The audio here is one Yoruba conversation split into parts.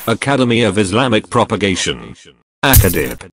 Academy of Islamic Propagation. Acadip.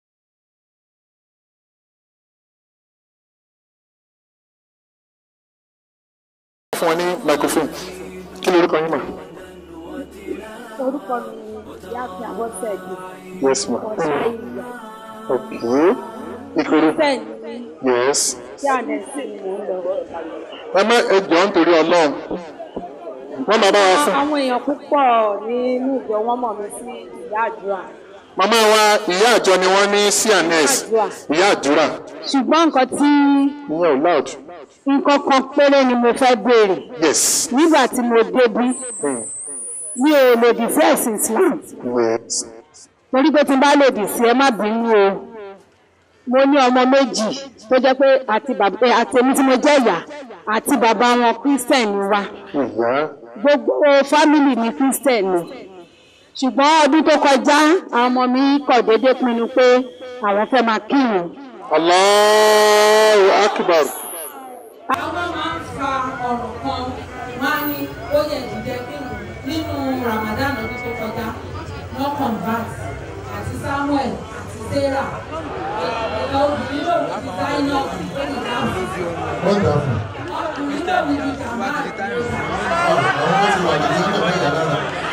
fún wọn ní microphone kí lorúkọ yín mà. orúkọ mi ni ìyáàfin àbọ̀sẹ̀dì yes ma. ọ̀sẹ̀ ìyá ok ìkórè bẹ́ẹ̀ ni yes. tí ànẹ́sì ni mò ń lọ. ẹ má ẹ jọ nítorí ọlọ́run wọ́n máa bá wa fún. àwọn èèyàn púpọ̀ nínú ìjọ wọn mọ̀ mí sí ìyá àdúrà màmá wa ìyá àjọ ni wọ́n ní cns ìyá àdúrà ṣùgbọ́n nǹkan tí ìyẹn ò loud. nǹkan kan péré ni mo fẹ́ béèrè yes. nígbà tí mo débí Hmm. mi ò lòdì sí ẹ̀sìn Islam yes. torí pé tí n bá lòdì sí ẹ má bínú o mo ní ọmọ méjì tó jẹ́ pé àti bàbá ẹ, àti èmi tí mo jẹ́ ìyá àti bàbá wọn Christian ni wa ìyá gbogbo fámìlì ní Christian ni ṣùgbọ́n ọdún tó kọjá àwọn ọmọ mi kọ̀ déédéé pinnu pé àwọn fẹ́ máa kírun Allahu akbar. àwọn máa ń fa ọ̀rọ̀ kan wá ní ó yẹ jíjẹ kírun nínú Ramadan ọdún tó kọjá wọ́n convert àti Samuel àti Sarah ẹ̀ka obìnrin lòun ti dáná lórí ìdáhùn Wonderful. ọkùnrin lòun ti jàmbá àti ìrẹsà. Àwọn ọmọ ti wà ní ìjọba mẹ́ta lára.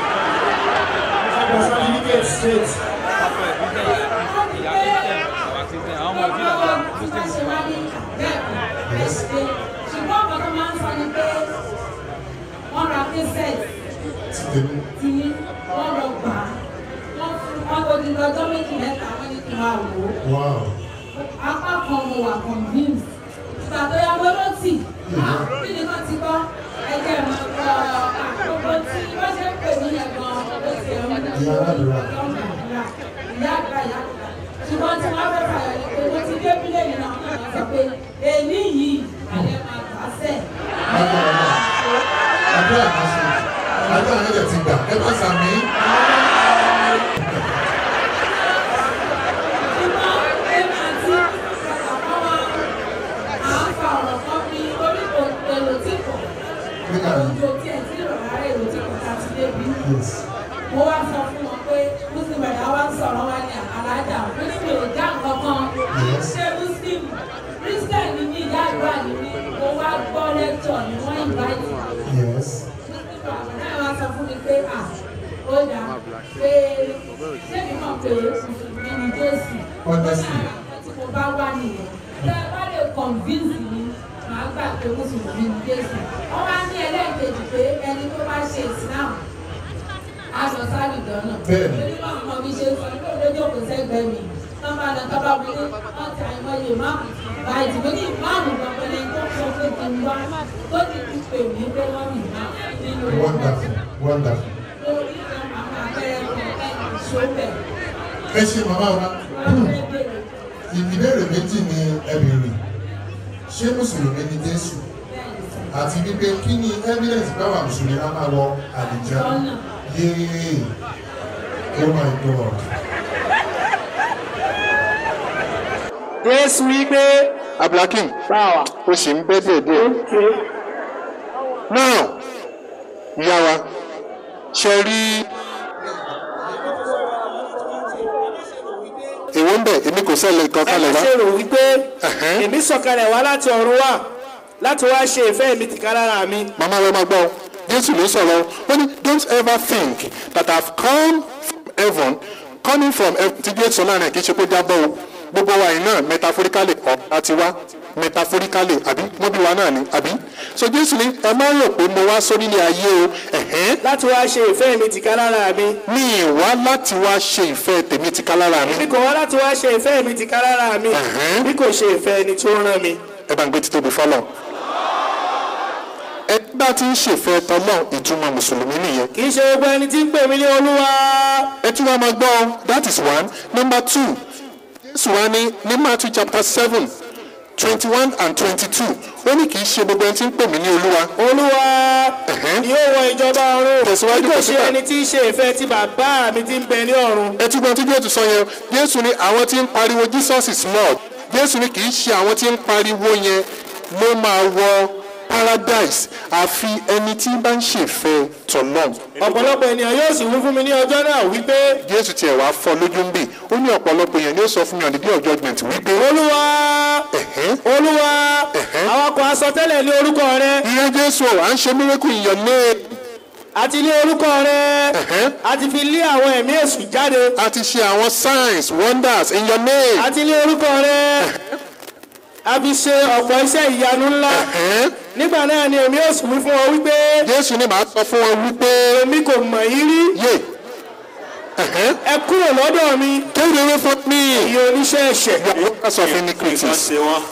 Certificate straight. ṣùgbọ́n ọ̀gá tó máa ń sọ ni pé wọ́n ra késẹ̀tì Ti tèmi. tí wọ́n lọ gbà á wọ́n fún wọn kò di lọ́jọ́ méjì mẹ́ta wọ́n ní kí n máa wò ó Wow. apá kan mo wà convinced ìgbà tó yá mo ló tì á kí ni wọ́n ti gbọ́ ẹgbẹ́ mi gbọ́ àkókò tí wọ́n ṣe ń pè mí yẹn gan-an ó ti ẹ̀ ń mú Ìyá aládùúrà. ìyá àgbà ìyá àgbà ṣùgbọ́n tí wọ́n fẹ́ fàyọ̀ ni pé mo ti dé bílẹ̀ yìí náà wọ́n náà sọ pé èmi yìí alẹ́ máa gbà á sẹ̀. Lágbára náà. Àdúrà máa ṣe. Àdúrà yẹn lè ti gbà. Ẹ bá sàmì. Nígbà yìí. Yes. mo wá sọ fún wọn pé muslim ẹ̀dá wa ń sọ̀rọ̀ wá ní alájà mo ní mi ò já nǹkan kan ṣé muslim christian ni mí ìyá àgbà ni mí mo wá gbọ́ lecture ni wọ́n invite me Yes. náà wá sọ fún mi pé à ó dà pé ṣé mi mọ̀ pé mùsùlùmí ni jésù ó ní Honestly. àwọn nǹkan tí mo bá wà nìyẹn tẹ́ ẹ bá lè convince mi màá gbà pé mùsùlùmí ni jésù wọ́n wá ní ẹlẹ́ẹ̀kejì pé ẹni tó bá ṣe islam aṣọ sáré dọ́nà Bẹ́ẹ̀ni. lórí bá ọmọ mi ṣe sọ pé olójú òkú sẹ́gbẹ̀ẹ́ mi tọ́ bá lọ tọ́ bá mi ní wọ́n ti àìmọye máàmù báyìí mo ní máàmù gbọ̀ngàn lẹ́yìn tó sọ pé kí n wá tó ti ti pè mí pé wọ́n mi máa nínú wọn Wonderful. Wonderful. lórí àwọn abẹ́rẹ́ kan ẹ̀yìn ṣọ́bẹ̀ Ẹ ṣe màmá wa. Ìbéèrè méjì ni ẹ béèrè. Ṣé Mùsùlùmí ni Jésù? Àti wípé kí ni evidence báwa Mùsùlùmí á máa wọ àlìjá? Yéé! Oh my God! Jésù wípé Abdulhakeem báwa ó sì ń bẹ́ díẹ̀díẹ̀. Now ìyá wa ṣe rí èwo ń bẹ̀ èmi kò sẹ́lẹ̀ nǹkan ẹ kalẹ̀ má wá. ṣe rò wípé Ẹ̀hẹ́n. èmi sọ̀kalẹ̀ wá láti ọ̀run wá láti wá ṣe ìfẹ́ mi tìka lára mi. màmá rẹ máa gbọ́ ọ jésù ló sọ̀rọ̀ ó ní don't ever think that I have come from heaven coming from heaven tí jésù náà rẹ̀ kì í ṣe kó jábọ́ o gbogbo wa yìí náà metaphorically ọ̀ láti wá metaphorically àbí wọ́n bí wa náà ni àbí so jésù ní ẹ má rò pé mo wá sórí ilé ayé o ẹ̀hẹ́n láti wá ṣe ìfẹ́ mi tìka lára mi. mi ì wá láti wá ṣe ìfẹ́ tèmi ti ká lára mi èmi kò wá láti wá ṣe ìfẹ́ mi tìka lára mi Ẹ̀hẹ́n. bí kò ṣe ìfẹ́ ẹni tó rán mi. ẹ bá ń gbé títóbi fọlọ́ ẹ bá ti ń ṣèfẹ́ tọ́lọ́ ìtumọ̀ mùsùlùmí nìyẹn kì í ṣe gbogbo ẹni tí ń pè mí ní olúwa. ẹ tún wá máa gbọ́ ọ that is one number two jésù wá ní ní matthew chapter seven twenty one and twenty two ó ní kì í ṣe gbogbo ẹni tí ń pè mí ní olúwa olúwa Ẹ̀hẹ́n. yóò wọ ìjọba ọ̀run Tẹ̀síwájú, bí kò ṣe tẹ̀síwájú. ẹni tí ń ṣe ìfẹ́ ti bàbá mi tí ń bẹ ní ọ̀run. ẹ tún gbọ́n tí jésù sọ yẹn jésù ní àwọn tí ń pariwo jesus is lord jésù ní kì í ṣe àwọn tí ń pariwo yẹn ló máa wọ paradise àfi ẹni tí bá ń ṣèfẹ́ tọ̀lọ́m ọ̀pọ̀lọpọ̀ ènìyàn yóò sì wí fún mi ní ọjọ́ náà wípé jésù tiẹ̀ wá fọ́ lójú ń bì ó ní ọ̀pọ̀lọpọ̀ èèyàn ni ó sọ fún mi on the day of judgment wípé olúwa ẹ̀hẹ́n olúwa Ẹ̀hẹ́. àwọn kan asọtẹ́lẹ̀ ní orúkọ rẹ ìyẹn jésù ọ̀ à ń ṣe miracle in your name àti ní orúkọ rẹ Ẹ̀hẹ́. àti fi lé àwọn ẹ̀mí èṣù jáde a ti ṣe àwọn signs wonders in your name àti ní orúkọ rẹ a fi ṣe ọ̀pọ̀ iṣẹ́ ìyanu ńlá Ẹ̀hẹ́n. nígbà náà ni èmi èṣù wí fún ọ wípé jésù ni màá sọ fún wọn wípé èmi kò mọ̀ yín rí yé ẹ̀hẹ́n. ẹ kúrò lọ́dọ̀ mi Take away from me iye oníṣẹ́ ẹ̀ṣẹ̀. the workers of iniquities.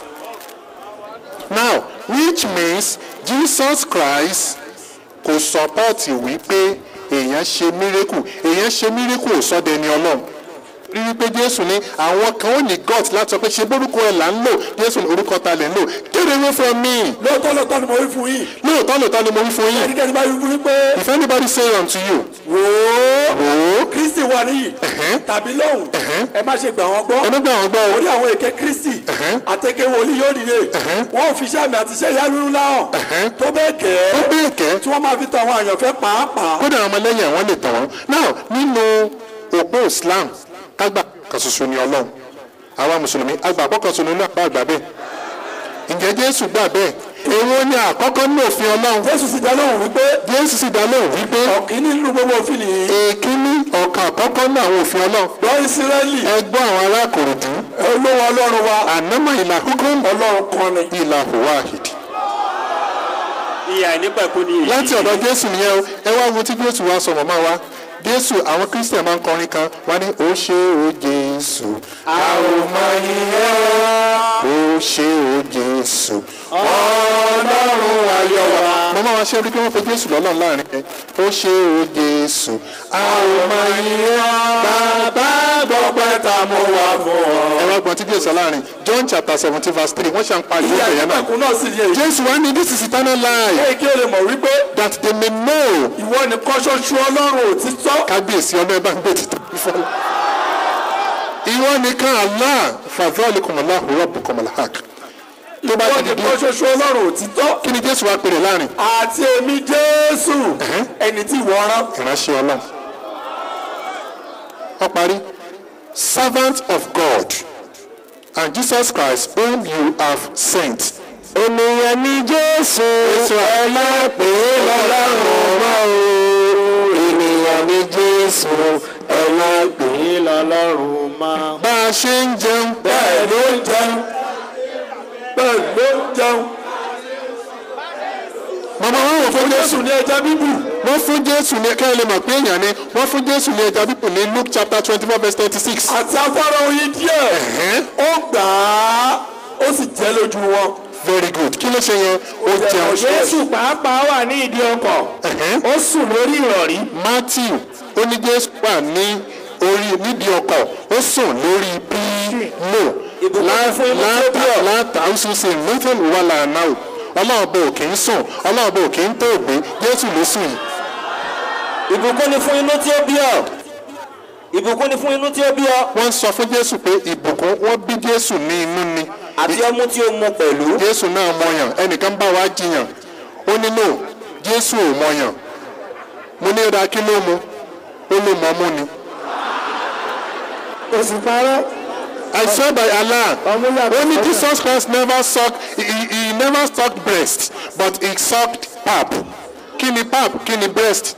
Now, which means Jesus Christ kò sọpọ́ọ̀tì wípé èèyàn ṣe mírèkù èèyàn ṣe mírèkù ò sọ dẹni ọlọ́run rí wípé Jésù ní àwọn kan ó ní gut láti sọ pé ṣe bórúkọ ẹ̀ là ń lò Jésù ní orúkọ ta lẹ̀ ń lò get away from me lóòótọ́ lóòótọ́ ni mo wí fún yín lóòótọ́ lóòótọ́ ni mo wí fún yín ẹnikẹ́ni bá wí fún yín pé if anybody say unto you wò ó wò ó kristi wà níyì Ẹ̀hẹ́n. tàbí lóhùn ẹ má ṣe gbà wọ́n gbọ́ ẹnu gbà wọ́n gbọ́ o orí àwọn èké kristi Ẹ̀hẹ́n. àtẹkẹ wòlíì yóò dìde wọn ò fi iṣẹ́ àmì àti iṣẹ́ ìyanu ńlá hàn Ẹ̀hẹ́n. tó bẹ́ẹ̀ ó gẹ́ bẹ́ẹ̀ kẹ́ tí wọ́n máa fi tọ àwọn àyànfẹ́ pàápàá kódà àwọn ọmọlẹ́yìn àwọn lè tàn wọ́n now nínú òpó Islam kágbà kan ṣoṣo ni Ọlọ́run àwa mùsùlùmí agbàpọ̀ kan ṣoṣo náà bá àgbà bẹ́ẹ̀ ǹjẹ́ Jésù gbà bẹ́ẹ̀ èwo ni àkọ́kọ́ ní òfin Ọlọ́run jésù sì dá lóhùn wípé Jésù sì dá lóhùn wípé ọ̀kíní nínú gbogbo òfin nìyí èkíní ọ̀kan àkọ́kọ́ ní àwọn òfin Ọlọ́run gbọ́ ìsírẹ́lì ẹ gbọ́ àwọn ará Kòròdú olówó ọlọ́run wa ànámọ̀ ìlà hukum ọlọ́run kan ni ìlà wahid ìyá ìnípẹ̀kú ni èyí. láti ọ̀dọ̀ Jésù nìyẹn o ẹ wá wo tí Jésù wá sọ màmá wa Jésù àwọn Kristian máa ń kọrin kan wá ní ó ṣe o Jésù a ò mọ iye ó ṣe o Jésù ọlọ́run ayọ̀ wa. màmá wa ṣe rí pé wọ́n pe Jésù lọ́lọ́run láàrin ẹ ó ṣe o Jésù a ò mọ iye bàbá gbọ́pẹ́ ta mo wà fún ọ. ẹ wá gbọ́n tí Jésù sọ láàrin John chapter seventeen verse three wọ́n ṣe ń pariwo ìyá ìyẹn náà. ìnípẹ̀kún náà sì yẹ Jésù wá ní this is eternal life èyí kí o lè mọ̀ wípé that they may know ìwọ nìkan ṣoṣo ọlọ́run òtítọ́ kábíyèsí ọlọ́ọ̀ bá ń gbé títí fọlọ́. ìwọ nìkan Allah fadhalikum Allahu rabbukum al-haq. tó bá ìwọ ti di nìkan ṣoṣo ọlọ́run òtítọ́ kí ni Jésù wá pèrè láàrin àti èmi jésù ẹni tí ìwọ rán ìránṣẹ́ ọlọ́run. wọ́n parí servant of God and Jesus Christ whom you have sent. ènìyàn ní Jésù ẹlẹ́pẹ́ lọ́lọ́run mọ́ o ènìyàn ní Jésù ẹlẹ́pẹ́ lọ́lọ́run mọ́. bá a ṣe ń jẹun bẹ́ẹ̀ ló ń jẹun bẹ́ẹ̀ ló ń jẹun màmá wọn wò fún Jésù jésù ní ẹja bíbù wọ́n fún Jésù ní kẹ́hìn lè mọ̀ pé èèyàn ni wọ́n fún Jésù ní ẹja bíbù ní Luke chapter twenty four verse thirty six. àti afárá oyin díẹ̀ ó gbà á ó sì jẹ́ lójú wọn very good kí ló ṣe yẹn ó jẹun jésù pàápàá wà ní ìdí ọkọ̀ Ẹ̀hẹ́n. ó sùn lórí ìrọ̀rí Matthew ó ní Jésù wà ní orí nídìí ọkọ̀ ó sùn lórí pílò láta ọ̀ṣunṣe nothing wà lànà o ọlọ́run bò kì í sùn ọlọ́run bò kì í tó ògbé Jésù ló sùn yìí. ìbùkún ni fún inú tí ó bí ọ ìbùkún ni fún inú tí ó bí ọ wọ́n sọ fún Jésù pé ìbùkún wọ́n bí Jésù ní inú ni àti ọmú tí ó mu pẹ̀lú Jésù náà mọyàn ẹnìkan bá wa jiyàn ó ní no Jésù ò mọyàn mo ní ra kí ló mu ó ló mọ mú ni. oṣù parọ́ I swear by Allah ọmú yàtọ̀ only sọ́kàn. Jesus Christ never sucked he, he he never sucked breast but he sucked pap kí ni pap kí ni breast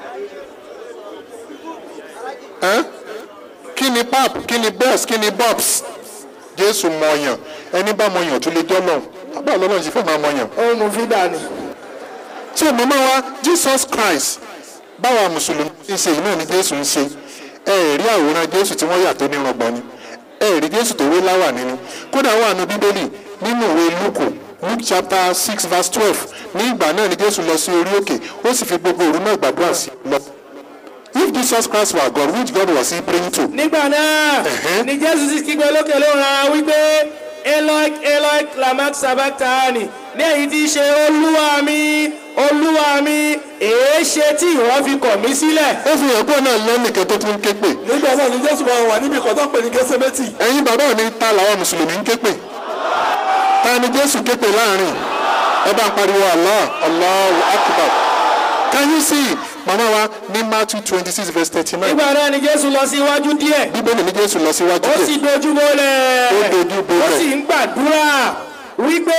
Huh? kí ni pap kí ni breast kí ni bobs Jésù mọyàn ẹni bá mọyàn tó lè jọ́ lọ àbá ọlọ́run ṣe fẹ́ máa mọyàn ó mu fídà ni tí o mọ̀mọ́ wa Jesus Christ báwa mùsùlùmí ń ṣe yìí náà ni Jésù ń ṣe ẹ ẹ̀ rí àwòrán Jésù tí wọ́n yà tó nírọ̀gbọ̀n ni ẹ ẹ̀ rí Jésù tó wé láwà nínú kódà wà nù Bíbélì nínú ìwé Lúkù Luke chapter six verse twelve ní ìgbà náà ni Jésù lọ sí orí òkè ó sì fi gbogbo òru náà gbàdúrà sí i lọ. If Jesus Christ were God which God was he praying to? nígbà náà Ẹ̀hẹ́n. ni jésù sì kígbe lókè lóhùn ara wípé eloi eloi lamak sabachthani ní èyí tí í ṣe olúwa mi olúwa mi èé ṣe tí ìwọ fi kọ̀ mí sílẹ̀ ó fi hàn pé náà lẹ́nìkan tó tún ń ké pè. nígbà náà ni jésù máa wà níbi kan tó ń pè ní gẹ́sẹ́mẹ́tì ẹ̀yin bàbá mi ta làwọn mùsùlùmí ń ké pè ta ni Jésù ké pè láàrin ẹ bá ń pariwo allah allahu akbar can you see mama wa ní matthew twenty six verse thirty nine nígbà náà ni jésù lọ sí iwájú díẹ̀ bíbélì ní jésù lọ síwájú ó sì díẹ̀ dojú bolẹ̀ Ó dojú bolẹ̀. ó sì ń gbàdúrà wípé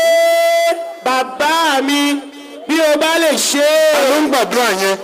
bàbá mi bí o bá lè ṣe ta ló é ń gbàdúrà yẹn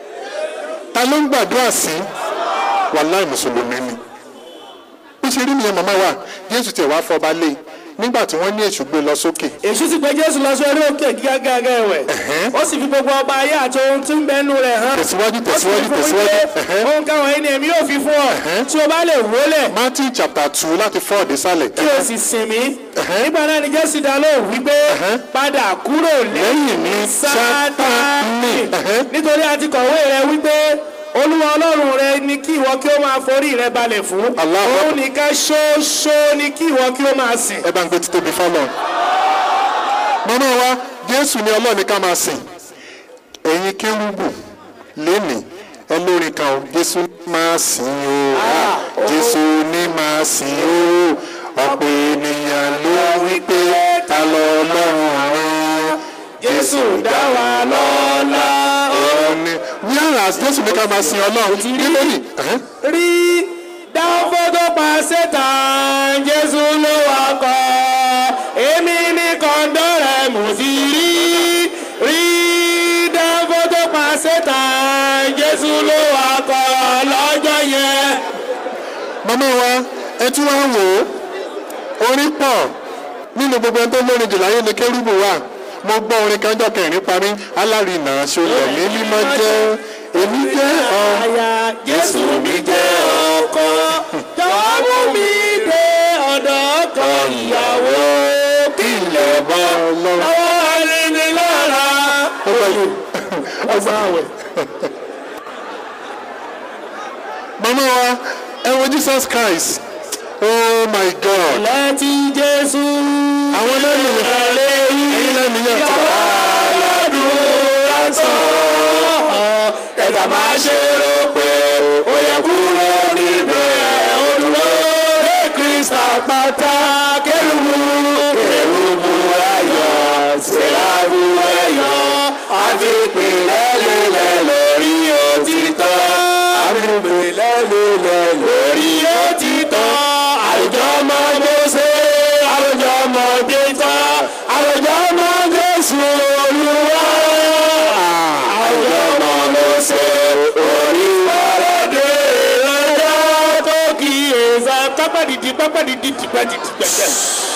ta ló ń gbàdúrà sí wàláì mùsùlùmí ni bí ṣe rí nìyẹn màmá wa jésù tiẹ̀ wá fọba lé nígbà tí wọ́n ní èṣù gbé lọ sókè èṣù sì gbé jésù lọ sí orí òkè gígágá ẹ̀wẹ̀ Ẹ̀hẹ́n. ó sì fi gbogbo ọba ayé àti ohun tí ń bẹnu rẹ̀ hàn Tẹ̀síwájú, ó sì fi tẹ̀síwájú, fún tẹ̀síwájú. wípé Ẹ̀hẹ́n. ohun káwọn ẹni èmi yóò fi fún ọ tí o bá lè wólẹ̀ matthew chapter two láti four dé sálẹ̀ kí o sì sìn mí nígbà náà ni jésù dá lóhùn wípé padà kúrò Lẹ́yìn mi, sátánì Sátánì. Ẹ̀hẹ́n. nítorí a ti kọ̀wé rẹ wípé olúwa ọlọ́run rẹ ni kí ìwọ kí o máa forí rẹ balẹ̀ fún Allahu òun Akbar. nìkan ṣoṣo ni kí ìwọ kí o máa sìn. ẹ bá ń gbé títóbi fọlọ màmá wa jésù ni ọlọ́ọ̀ni ká máa sìn ẹ̀yin kérúbù lénìí ẹ lórí kan o jésù ní máa sìn o jésù ní máa sìn o ọ̀pọ̀ ènìyàn ló wí pé ta lọ ọlọ́run rán jésù dá wa lọ́lá. òun ni wíwá jésù ní ká máa sìn ọlọ́run bíbélì ẹ̀hẹ́n. rí dáfọ́ tó pa sétan jésù ló wá kọ́ èmi ní kọ́ńdọ́ rẹ̀ mo ti rí rí dáfọ́ tó pa sétan jésù ló wá kọ́ lọ́jọ́ yẹn. màmá wa ẹ tún wá wò ó orin pọ̀ nínú gbogbo ẹni tó lórin jù láyé ni kérúbù wà mo gbọ́ orin kan jọ kẹrin parí alárìnà ṣọlẹ̀ ní mímọ́ jẹ́ èmi jẹ́ ọ àyà jésù mi jẹ́ ọkọ jọ̀wọ́ mú mi dé ọ̀dọ̀ ọkọ ìyàwó kí n lè bọ́ lọ́wọ́ ẹni lára. ọgbà àwẹ̀. màmá wa ẹ wo jesus christ oh my god láti jésù. àwọn lẹ́nu ẹ̀yin lẹ́nu yẹn ti bá aládùúrà sọ ẹ̀dá máa ṣe rò pé ó yẹ kúrò níbẹ̀ ó dúró dé kírísítà pátá kérúbù kérúbù ayọ̀ sẹ́rábù ayọ̀ àti ìpìlẹ̀ lélẹ̀ lórí òtítọ́ àti ìpìlẹ̀ lélẹ̀ lórí òtítọ́ àwùjọ máa gbèsè àwùjọ máa gbèsè àwùjọ máa gbèsè olúwa àwùjọ máa gbèsè oríwáradé lọ́jọ́ tó kíyèsí pápádìdì pápádìdì tìpẹ́tìtì pẹ̀tẹ́.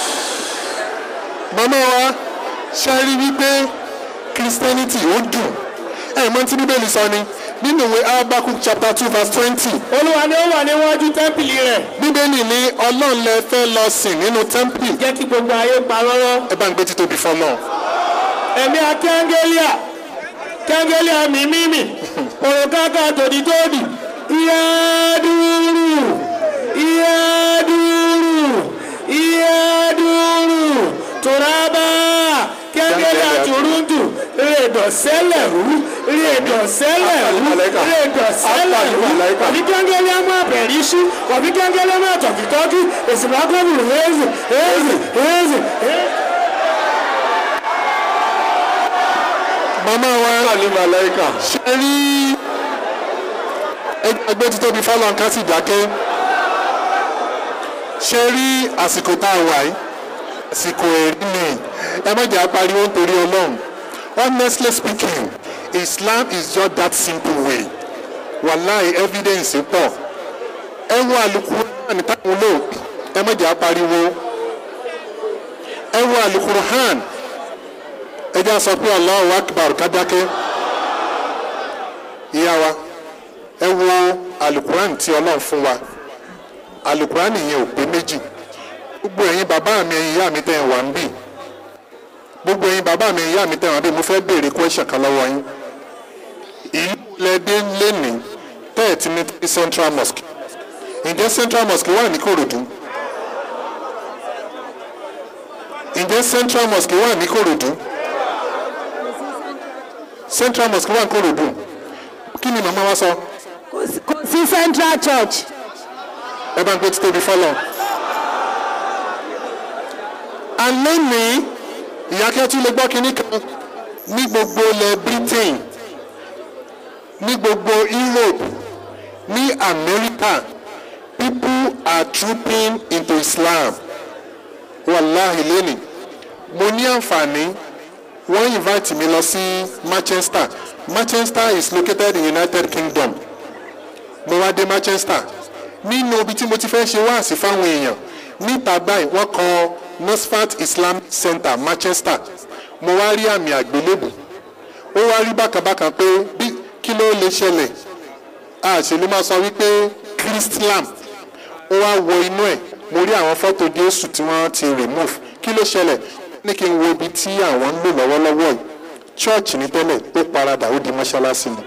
màmá wa ṣe rí wípé christianity ó dùn ẹ̀ mọ́ tí bíbélì sọ ni nínú ìwé Habakkuk chapter two verse twenty olúwa ni ó wà níwájú tẹ́ḿpìlì rẹ̀ bíbélì ní ọlọ́run lẹ fẹ́ lọ sìn nínú tẹ́ḿpìlì jẹ́ kí gbogbo ayé pa rọ́rọ́. ẹ bá ń gbé títóbi fọlọ́ ẹ̀mí akẹ́ńgẹ́líà kẹ́ńgẹ́líà mímímì òrùkákà tòdìtòdì ìyá dúró ìyá dúró ìyá dúró tòrábà kẹ́ńgẹ́líà tòrúntù rèdọ̀sẹ́lẹ̀rú rèdọ̀sẹ́lẹ̀rú rèdọ̀sẹ́lẹ̀rú ọ̀bí kẹ́ńgẹ́líà mú àbẹ̀ríṣú ọ̀bí kẹ́ńgẹ́líà mú àtọ̀kìtọ́kì èsì bá gbọ́dọ̀ hẹ́ẹ̀zì hẹ́ẹ̀zì hẹ́ẹ̀zì hẹ́ẹ̀zì. màmá wa ṣe rí ẹgbẹ́ títóbi fọlọ́ nǹkan sì dákẹ́ ṣe rí àsìkò tá a wà yìí àsìkò ẹ̀rí ni ẹ má jẹ́ apariwo nítorí ọlọ́run honestly speaking Islam is just that simple way wàláì evidence pọ̀ ẹ wo Al-Qur'an táwọn lò ẹ má jẹ́ apariwo ẹ wo Al-Qur'an ẹ jẹ́ sọ pé Allahu Akbar kájákẹ́ ìyá wa ẹ wo Al-Qur'an tí ọlọ́run fún wa Al-Qur'an yẹn ò pé méjì gbogbo ẹ̀yin bàbá mi ẹ̀yin ìyá mi tẹ̀ ẹ̀ wá ń bì gbogbo ẹ̀yin bàbá mi ẹ̀yin ìyá mi tẹ̀ ẹ̀ wá ń bì mo fẹ́ béèrè question kan lọ́wọ́ yín ìlú lẹ́dẹ́ lẹ́nìí tẹ́ẹ̀ tí ní Central Mosque ǹjẹ́ Central Mosque wà ní Kòròdú ǹjẹ́ Central Mosque wà ní Kòròdú Central Mosque wà ní Kòròdú kí ni màmá wa sọ kò sí- kò sí central church ẹ bá ń gbé títóbi fọlọ. alẹ́ ní ìyá kẹ́tù lè gbọ́ kinní kan ní gbogbo ilẹ̀ britain ní gbogbo europe ní america people are trooping into islam wàláhì lónìí mo ní àǹfààní wọ́n invite mi lọ sí manchester manchester is located in united kingdom mo wá dé manchester nínú ibi tí mo ti fẹ́ ṣe wáàsí fáwọn èèyàn níta báyìí wọ́n kọ nusfat islamic center manchester mo wá rí àmì àgbélébù ó wá rí bákàbákà pé bí kí ló lè ṣẹlẹ̀ àṣèlú máa sọ wípé chrislam ó wá wọ inú ẹ̀ mo rí àwọn fọ́tò jésù tí wọ́n ti remove kí ló ṣẹlẹ̀ ní kí n wo ibi tí àwọn ń lò lọ́wọ́lọ́wọ́ yìí church ní tẹ́lẹ̀ ó paradà ó di mọ́ṣáláṣí ni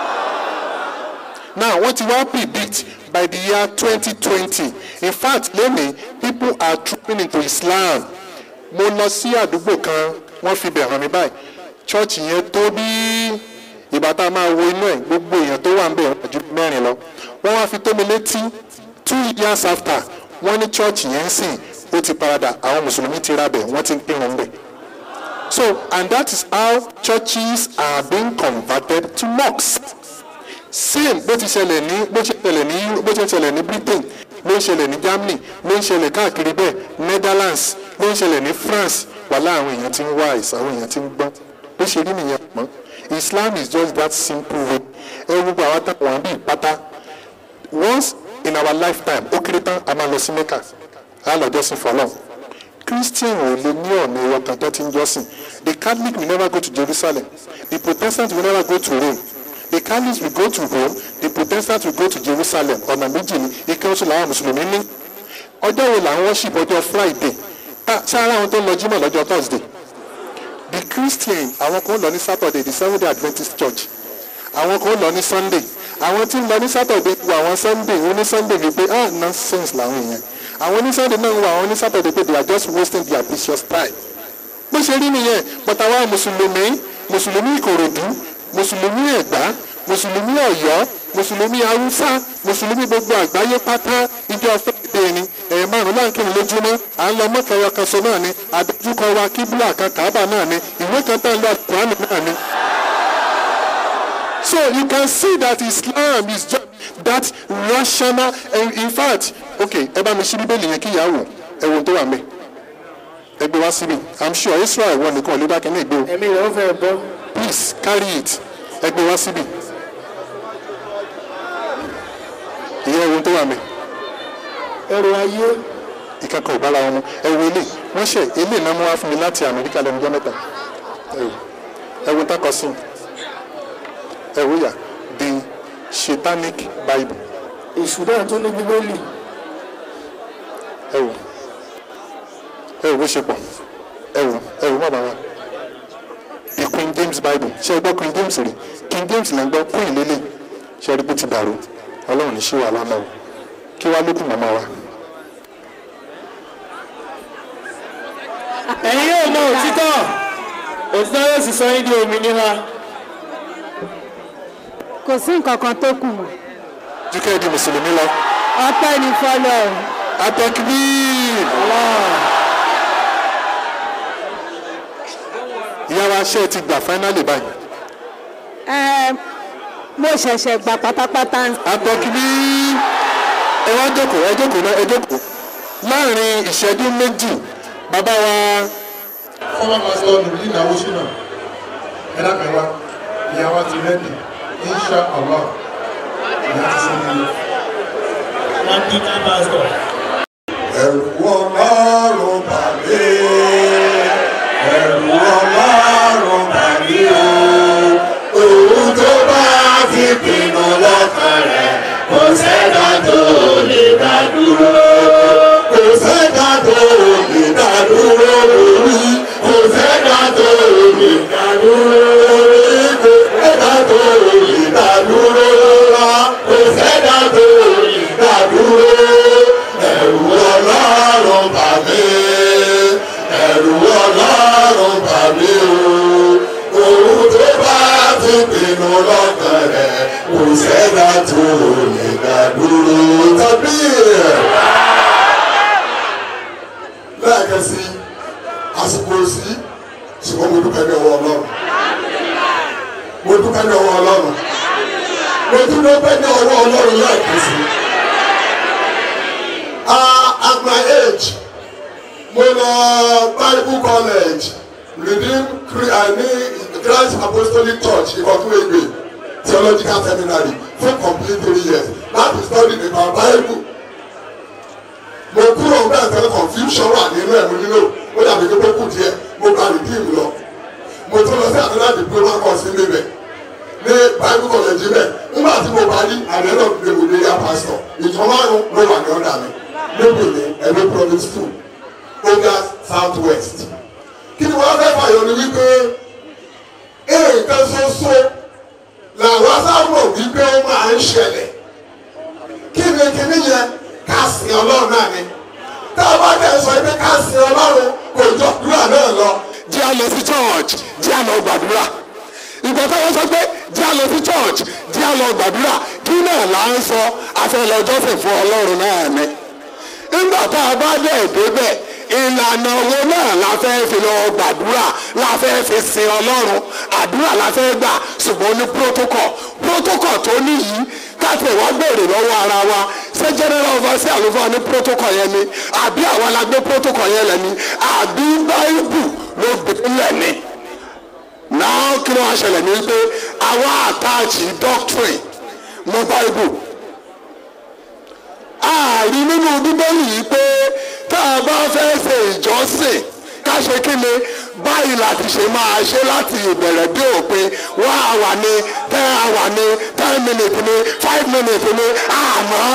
now wọ́n ti wá predict by the year twenty twenty in fact lónìí people are trooping into islam mo lọ sí àdúgbò kan wọ́n fi bẹ̀ hàn mí báyìí church yẹn tó bí ìgbà tá a máa wo inú ẹ̀ gbogbo èèyàn tó wà ń bẹ̀ wọ́n ju mẹ́rin lọ wọ́n wá fi tó mi létí two years after wọ́n ní church yẹn ń sìn ó ti paradà àwọn mùsùlùmí ti ra bẹ̀ wọ́n ti ń pínrun bẹ̀ so and that is how churches are being converted to mosques same bó ti ṣẹlẹ̀ ní bó ṣe ṣẹlẹ̀ ní bó ṣe ṣẹlẹ̀ ní britain ló ń ṣẹlẹ̀ ní germany ló ń ṣẹlẹ̀ káàkiri bẹ́ẹ̀ netherlands ló ń ṣẹlẹ̀ ní france wàhálà àwọn èèyàn ti ń wá àìsàn àwọn èèyàn ti ń gbọ́n bó ṣe rí nìyẹn pọ́n islam is just that simple way ẹ gbogbo àwọn táwọn àbí ìpátá once in our lifetime ó kéré tán a máa lọ sí mecca a lọ jọ́sìn fọlọ́ christian ò lè ní ọ̀nà ìwọ kan tó ti ń jọ́sìn the catholic will never go to jerusalem the protestant will never go to rome the catholics will go to rome the protestants will go to jerusalem ọ̀nà méjì ni ike oṣù làwọn mùsùlùmí ní ọjọ́ wo là ń worship ọjọ́ friday sáárá àwọn tó ń lọ jímọ̀ lọ́jọ́ thursday the christian àwọn kan lọ ní saturday the seventh day adventist church àwọn kan lọ ní sunday àwọn tí ń lọ ní saturday wo àwọn sunday wọn ní sunday wípé ah nonsense làwọn èèyàn àwọn ní sunday náà wo àwọn ní saturday pé they are just wasting their precious time bó ṣe rí nìyẹn but àwa mùsùlùmí mùsùlùmí ìkòròdú mùsùlùmí ẹ̀gbá mùsùlùmí ọ̀yọ́ mùsùlùmí haúsá mùsùlùmí gbogbo àgbáyé pátá ìjọ fẹ́ẹ̀dẹ̀ ni ẹ̀yìn márùn láǹkìrì lójúmọ́ à ń lọ mọ́kànlá kan sọ náà ni àdójúkọ wa kíbúlà kan kàábà náà ni ìwé kan tá ń lọ àkùránì náà ni. so you can see that islam is just that rational and in fact okay ẹ bá mi ṣí bíbélì yẹn kí ìyá wò ẹ wo tó wà mẹ́ ẹ gbé wá síbi i'm sure israel wọ nìkan ò lè bá kẹ́ni ìgbé o ẹ̀mí rẹ̀ ó fẹ́ bọ́. please carry it ẹ gbé wá síbi ìyẹn ohun tó wà mí ẹrù ayé ìkankan ò bára wọn mu ẹ wo ilé wọn ṣe ilé náà mú wá fún mi láti amẹ́ríkà lẹ́nu ọjọ́ mẹ́ta ẹ wo ẹ wo tákọ sí ẹ wo yà the satanic bible èṣù náà tó ní bíbélì ẹ wo ẹ wo bó ṣe pọ̀ ẹ wo ẹ wo bàbá wa the queen james bible ṣe é gbọ́ queen james rí king james là ń gbọ́ queen lélẹ̀ ṣe é rí bó ti dàrú ọlọ́run ní ṣé wà lánàá o kí wàá lókun màmá wa. ẹ̀yin yóò mọ òtítọ́ òtítọ́ yóò sì sọ yín di òmìnira kò sí nǹkan kan tó kù mọ́ dúkẹ́ di mùsùlùmí lọ. ọpẹ́ ní fọlọ́ atakbir ìyá wa ṣe ti gbà fáínálì báyìí. ẹ mo ṣẹ̀ṣẹ̀ gbà pátápátá atakbir ẹ wá jókòó ẹ jókòó náà ẹ jókòó láàrin ìṣẹ́jú méjì bàbá wa fọwọ́ máa sọ nù ní ìnáwó sínú ẹ dákẹ́ wa ìyá wa ti rẹ́dì insha allah ìyá ti ṣe nílé. wọn bí ká pásítọ̀. ẹ̀rù ọlọ́run bàbí ẹ̀rù ọlọ́run bàbí o òun tó bá ti pinnu lọ́kàn rẹ̀ kò sẹ́dá tó lè dá dúró kò sẹ́dá tó lè dá dúró lórí kò sẹ́dá tó lè dá dúró lórí kò sẹ́dá tó lè dá dúró lọ́la kò sẹ́dá tó lè dá dúró mo lọ bible college redeem ní christ apostolic church ìkọ̀tún ègbè theological seminary fún complete three years láti study nípa bible mo kúrò ń bẹ́ẹ̀ tẹ́lẹ̀ confusion wà nínú ẹ̀ mo nílò ó dàbí pé kó kù díẹ̀ mo gba redeem lọ mo tún lọ sí àtúndà diploma course níbẹ̀ ní bible college bẹ́ẹ̀ nígbà tí mo parí àdéhùn ìdèmọdé yá pastor ìjọ márùn ló wà ní ọ̀dà mi níbi ní ẹ̀mí province two oga south west kí ni wọ́n fẹ́ fàyọ ni wípé nǹkan ṣoṣo làwọn sábà wípé ó máa ń ṣẹlẹ̀ kí ni kíní yẹn ká sin ọlọ́run náà ni tá a bá dẹ̀ sọ pé ká sin ọlọ́run kò jọ àdúrà náà lọ. jẹ́ a lọ sí church jẹ́ a lọ gbàdúrà ìgbà táwọn sọ pé jẹ́ a lọ sí church jẹ́ a lọ gbàdúrà kí náà là ń sọ afẹ́lọ́jọ́sìn fún ọlọ́run náà ni nígbà tá a bá dẹ̀ débẹ̀ ìlànà owó náà la fẹ́ fi lọ gbàdúrà la fẹ́ fi sin ọlọ́run àdúrà la fẹ́ gbà ṣùgbọ́n ní protocol protocol tó níyì káfíń wá béèrè lọ́wọ́ ara wa ṣé general overseer àlùfáà ní protocol yẹn ni àbí àwa la gbé protocol yẹn lẹ̀ ni àbí báíbù ló gbé lẹ̀ ni náà kí ló wá ṣẹlẹ̀ ní pé àwa àtàchì doctrine mọ́ báíbù ààrí nínú bíbélì yìí pé tá a bá fẹ́ ṣe ìjọsìn ká ṣe kí ni báyìí láti ṣe máa ṣe láti ìbẹ̀rẹ̀ dé òpin one hour ni ten hour ni ten minutes ni five minutes ni àmọ́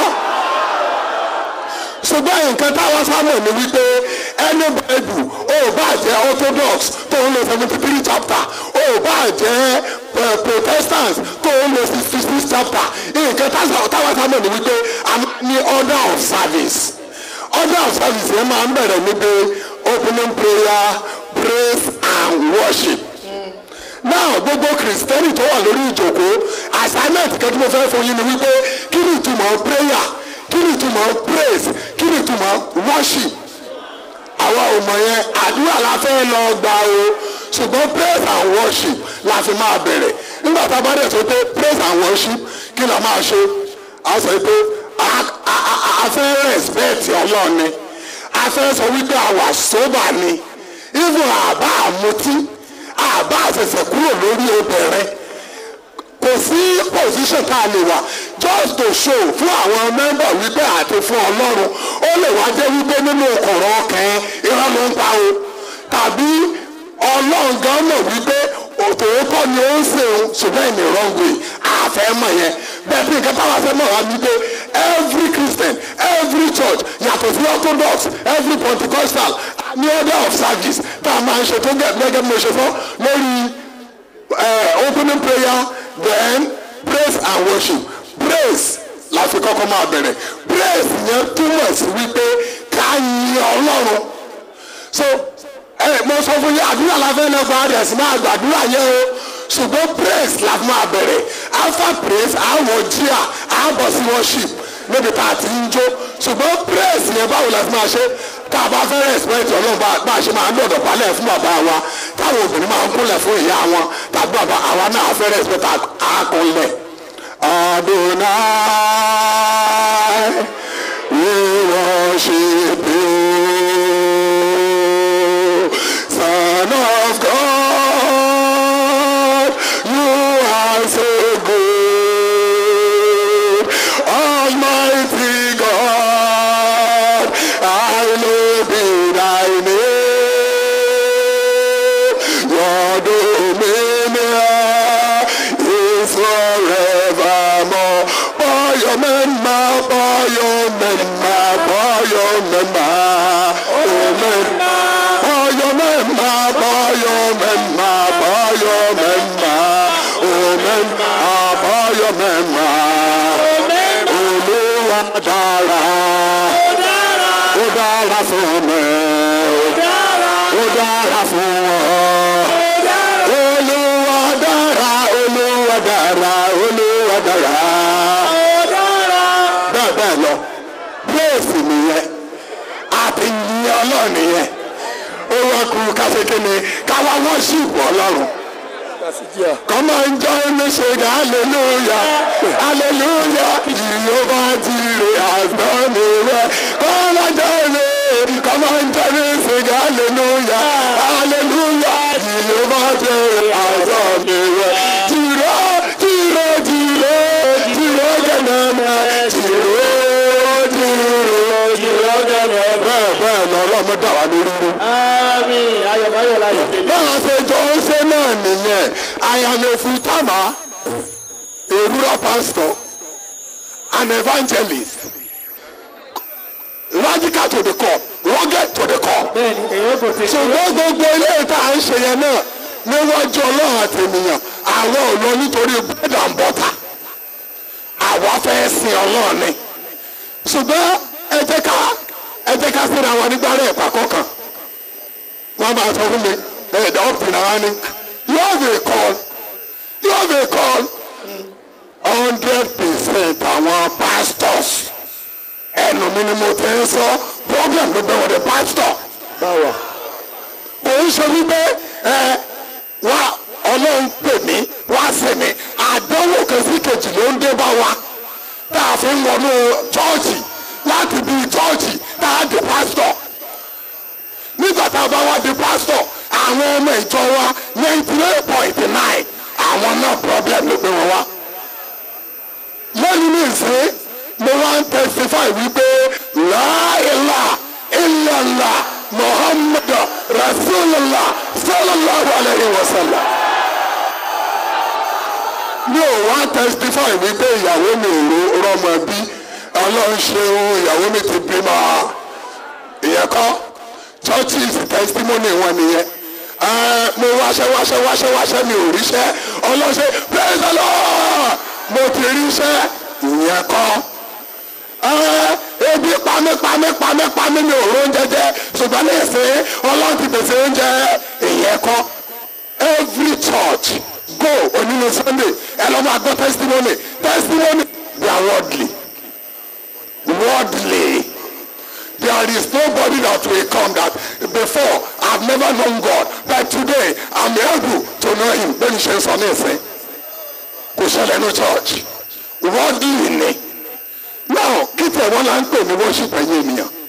ṣùgbọ́n nǹkan táwọn sábà ní wípé ẹni báìbù ó bá jẹ́ orthodox tó ń lo seventy three chapter ó bá jẹ́ protestant tó ń lo sixty six chapter nǹkan táwọn sábà ní wípé a ní order of service order of service yẹn máa ń bẹ̀rẹ̀ níbi opening prayer praise and worship now gbogbo kristẹni tó wà lórí ìjòkó assignment kan tí mo fẹ́ fún yín ni wípé kí ni ìtumọ̀ prayer kí ni ìtumọ̀ praise kí ni ìtumọ̀ worship àwa ò mọ̀ yẹn àdúrà la fẹ́ lọ gbà o ṣùgbọ́n praise and worship la fi máa bẹ̀rẹ̀ nígbà tá a bá dẹ̀ sọ pé praise and worship kí la máa ṣe a sọ pé a fẹ́ respect ọlọ́run ni a fẹ́ sọ wípé a wà sóbà ni even àbá àmutí àbá àṣẹ̀ṣẹ̀ kúrò lórí obìnrin kò sí position tá a lè wà just to show fún àwọn mẹ́mbà wípé àti fún ọlọ́run ó lè wá jẹ́ wípé nínú ọkọ̀rọ̀ ọkàn irọ́ ló ń pa o tàbí ọlọ́run gan mọ̀ wípé òtòótọ́ ni ó ń ṣe òun ṣùgbọ́n ìní wrong way àfẹ́ mọ̀ yẹn bẹ́ẹ̀ bí nǹkan táwọn afẹ́ mọ̀ wá wípé every christian every church yàtọ̀ sí orthodox every pentecostal ní order of service tá a máa ń ṣe tó gẹ́gẹ́ bí mo ṣe fọ́ lórí opening prayer then praise and worship praise la fi kọ́kọ́ máa bẹ̀rẹ̀ praise yẹn túmọ̀ sí wípé ká yin ọlọ́run so ẹ mo sọ fún yín àdúrà la fẹ́ lọ́gbà rẹ̀ sí máa gbàdúrà yẹn o ṣùgbọ́n praise la fi máa bẹ̀rẹ̀ after praise àwọ̀ jíà àbọ̀ sí worship níbi tá a ti ń jó ṣùgbọ́n praise yẹn báwo la fi máa ṣe tá a bá fẹ́ respect ọlọ́run bá a ṣe máa ń dọ̀dọ̀ balẹ̀ fún bàbá wa táwọn obìnrin máa ń kúnlẹ̀ fún ìyá wọn tàbí bàbá àwa náà fẹ́ respect àkúnlẹ̀. Adonai, we worship you, Son of God, you are so good, Almighty God, I know be thy name, your dominion is forevermore. Boyo memma, boyo memma, boyo memma, amen. Boyo memma, boyo memma, boyo memma, amen. Ah, boyo memma, Olúwa dára, ó dára fún mi, ó dára fún ọ. Olúwa dára, Olúwa dára, Olúwa dára. Bẹ́ẹ̀ bẹ́ẹ̀ lọ, bírèsì nìyẹn, àti yìnyín ọlọ́run nìyẹn. Ó wá kú káṣekínni káwá wọ́n sì wọ̀ ọlọ́run. Come on, join me, sing hallelujah, hallelujah. Jehovah Jireh has done it well. Come on, join me, come on join me sing hallelujah hallelujah Jehovah jẹ́ àjọ mi rẹ̀ jìrò jìrò jìrò jìrò gẹ̀nẹ́mẹ́ jìrò jìrò jìrò gẹ̀nẹ́mẹ́ bẹ́ẹ̀ bẹ́ẹ̀ lọ́rọ́ mi dà wá lórí rú àmín ayọ̀báyọ̀ láyọ̀. báwa ṣe jọ ń ṣe náà nìyẹn I am a full timer a rural pastor an evangelist radical to the core rugged to the core. bẹ́ẹ̀ni èyí kò ti. ṣùgbọ́n gbogbo ilé ìta à ń ṣe yẹn náà níwájú ọlọ́run àti ènìyàn àwọn ò lọ nítorí bread and butter àwa fẹ́ sin ọlọ́run ni ṣùgbọ́n ẹ jẹ́ ká ẹ jẹ́ ká síra wọn nígbà rẹ̀ pàkọ́ kan wọ́n máa sọ fún mi ẹ̀ dá ọ̀pìn náà ni you have a call you have a call hundred percent àwọn pastors ẹnu mi ni mo ti ń sọ problem ló bẹ̀ wọ́n the pastor báwa. kò ń ṣe wípé ẹ wá ọlọ́run pè mí wá sí mi àdánwò kan sí kejì ló ń dé bá wa tá a fi ń wọnú chọ́ọ̀chì láti bí chọ́ọ̀chì tá a di pásítọ̀ nígbà tá a bá wá di pásítọ̀ àwọn ọmọ ìjọ wa ninety nine point nine àwọn náà problem ló gbé wọn wá lẹ́nu ní ìsín mo wá ń testify wípé láìla ìlànà muhammadu rasulillah sallallahu alayhi wa sallam. mi ò wá testify wípé ìyàwó mi ò rọmọ bí ọlọ́run ṣeun ìyàwó mi ti bímọ ìyẹn kọ́ churches testimony wọn nìyẹn Ẹ, mo wáṣẹ wáṣẹ wáṣẹ wáṣẹ mi ò ríṣẹ́ ọlọ́ṣẹ́ praise the lord mo ti ríṣẹ́ ìyẹn kọ́ ẹ ebi pami pami pami pami mi ò róúnjẹ jẹ ṣùgbọ́n ní ìsìn ọlọ́run ti pèsè oúnjẹ ìyẹn kọ́ every church go onínú sunday ẹ lọ́ máa gbọ́ testimony testimony they are worldly worldly there is nobody that will come that before i have never known God but today i am able to know him bẹ́ẹ̀ ni ṣe ń sọ ní ìsìn kò ṣẹlẹ̀ ní church worldly ni now kí tẹ̀ wọ́n là ń pè ní worship ẹ̀yin ènìyàn